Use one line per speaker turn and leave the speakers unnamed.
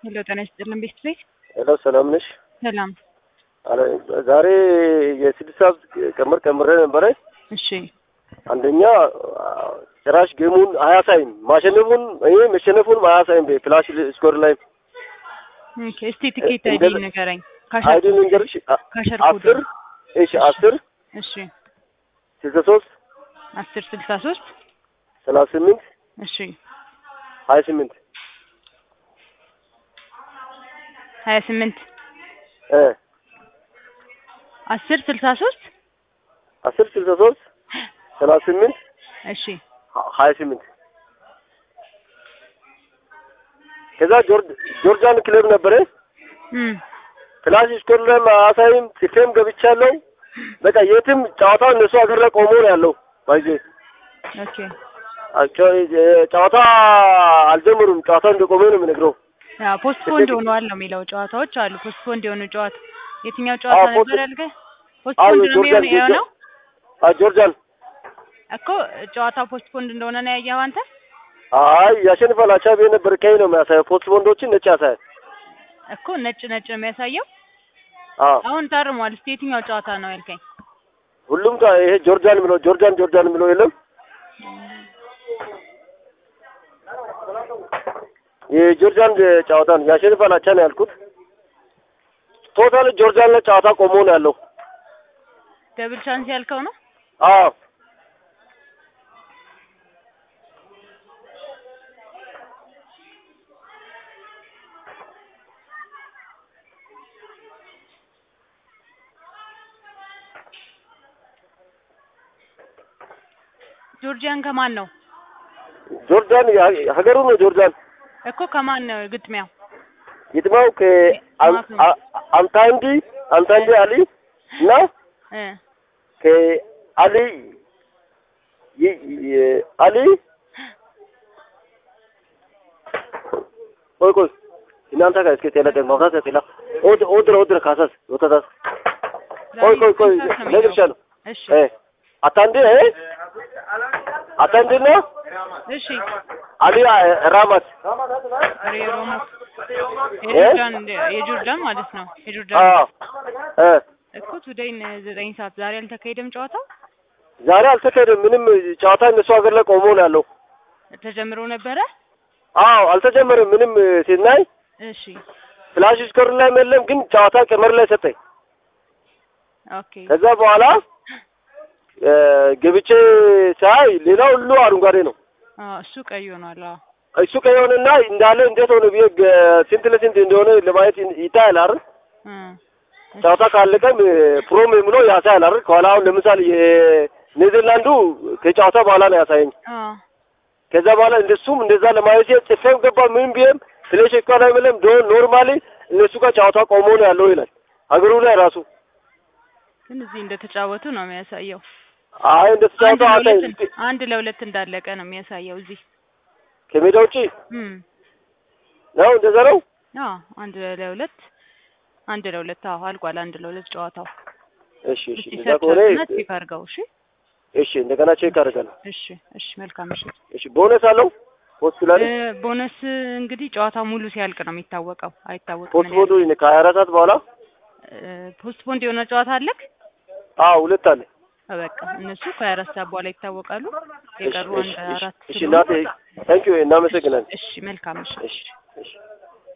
ሄሎ ጤና ይስጥልን ቤት ቤት
ሄሎ ሰላም ነሽ?
ሰላም።
አለ ዛሬ የስድስት ሰዓት ቀመር ቀምሬ ነበረ።
እሺ
አንደኛ ጭራሽ ጌሙን አያሳይም፣ ማሸነፉን ይሄ መሸነፉን አያሳይም። በፍላሽ ስኮር ላይ
ኦኬ። እስቲ ትኬት አይዲ
እንደለ-
ንገረኝ።
አይዲ ልንገርሽ፣ አ-
ካሸር ኮድ
አስር እሺ አስር
እሺ
ስልሳ ሶስት
አስር ስልሳ ሶስት
ሰላሳ ስምንት
እሺ
ሀያ ስምንት
ሀያ ስምንት
እ
አስር ስልሳ ሶስት
አስር ስልሳ ሶስት ሰላሳ ስምንት
እሺ
ሀ- ሀያ ስምንት ከዛ ጆርጅ- ጆርጂያን ክለብ ነበረ
እም
ፍላሽ ስኮር ላይ አያሳይም። ጽፌም ገብቻለሁ። በቃ የትም ጨዋታው እነሱ ሀገር ላይ ቆሞ ነው ያለው። ባይዜ
ኦኬ
ጨዋታ አልጀመሩም። ጨዋታው እንደቆመ ነው የምነግረው።
ያ ፖስትፖንድ ሆነዋል ነው የሚለው። ጨዋታዎች አሉ ፖስትፖንድ የሆኑ ጨዋታ። የትኛው ጨዋታ
አዎ፣ ፖስት-
ነበር ያልከኝ? ፖስትፖንድ ነው
ጆርጂያን
የሚሆነው የሆነው
አ ጆርጂያን
እኮ ጨዋታው ፖስትፖንድ እንደሆነ ነው ያየኸው አንተ?
አይ ያሸንፋል አቻ ብዬ ነበር። ቀይ ነው የሚያሳየው። ፖስት ቦንዶችን ነጭ ያሳያል።
እኮ ነጭ ነጭ ነው የሚያሳየው።
አዎ
አሁን ታርሟል። እስቲ የትኛው ጨዋታ ነው ያልከኝ?
ሁሉም ጋር ይሄ ጆርጂያን የሚለው ጆርጂያን ጆርጂያን የሚለው የለም። የጆርጂያን ጨዋታ ነው ያሸንፋል አቻ ነው ያልኩት። ቶታል ጆርጂያን ላይ ጨዋታ ቆሞ ነው ያለው።
ደብል ቻንስ ያልከው ነው?
አዎ
ጆርጂያን ከማን ነው
ጆርጂያን ያ- ሀገሩ ነው ጆርጂያን
እኮ ከማን ነው ግጥሚያው?
ግጥሚያው ከአንታንዲ አንታንዲ አሊ እና
እ
ከአሊ ይ- ይ- አሊ ቆይ ቆይ እናንተ ጋር እስኪ ጤላ ቀን ማውታት ጤላ ኦድ ኦድረ ኦድረ ካሳስ ወታታስ ቆይ ቆይ ቆይ
ዛሬ ስንት ሰዓት ነው
ነግርሻለሁ
እሺ
እ አታንዲ እ አታንዲ ነው
እሺ
አሊ ራማት
ሬሮሞ የጆርዳን የጆርዳን ማለት ነው የጆርዳን
አዎ እ
እኮ ቱዴይን ዘጠኝ ሰዓት ዛሬ አልተካሄደም ጨዋታው
ዛሬ አልተካሄደም ምንም ጨዋታ እነሱ ሀገር ላይ ቆሞ ነው ያለው
ተጀምሮ ነበረ
አዎ አልተጀመረም ምንም ሲናይ
እሺ
ፍላሽ ስኮር ላይ የለም ግን ጨዋታ ቀመር ላይ ሰጠኝ
ኦኬ
ከዛ በኋላ እ ገብቼ ሳይ ሌላው ሁሉ አረንጓዴ ነው
አዎ እሱ ቀይ ሆኗል አዎ
እሱ ከሆነና እንዳለ እንዴት ሆነ ብዬ ገ- ስንት ለስንት እንደሆነ ለማየት ይታያል አይደል
እ
ጨዋታ ካለቀም ፕሮም የሚለው ያሳያል አይደል ከኋላ አሁን ለምሳሌ የኔዘርላንዱ ከጨዋታ በኋላ ነው ያሳየኝ
አዎ
ከዛ በኋላ እንደሱም እንደዛ ለማየት ሲል ጽፌም ገባ ምን ቢሄም ፍሌሽ እኮ ላይ ምንም ዶ ኖርማሊ እነሱ ጋር ጨዋታ ቆሞ ነው ያለው ይላል ሀገሩ ላይ ራሱ
ግን እዚህ እንደተጫወቱ ነው የሚያሳየው
አይ እንደ
አንድ
ተጫዋታ አታይ
ለሁለት አንድ ለሁለት እንዳለቀ ነው የሚያሳየው እዚህ
ከሜዳ ውጪ
እም
ነው እንደዛ ነው
አዎ አንድ ለሁለት አንድ ለሁለት አዎ አልቋል አንድ ለሁለት ጨዋታው
እሺ እሺ
እስቲ
እንደዛ
ሰርች
ከሆነ
አድርግና ቼክ አድርገው እሺ
እሺ እንደገና ቼክ አደርጋለሁ
እሺ እሺ መልካም እሺ
እሺ ቦነስ አለው ሆስፒታል
እ ቦነስ እንግዲህ ጨዋታው ሙሉ ሲያልቅ ነው የሚታወቀው አይታወቅም
ፖስት ቦዶ ከሀያ አራት ሰዓት በኋላ
ፖስትፖንድ የሆነ ጨዋታ አለክ
አዎ ሁለት አለ
በቃ እነሱ ከሀያ አራት ሰዓት በኋላ ይታወቃሉ የቀሩ
እሺ
አንድ
እሺ
አራት
እሺ
ስለሆኑ
እናቴ ታንኪዩ እናመሰግናለን
እሺ መልካም እሺ
እሺ እሺ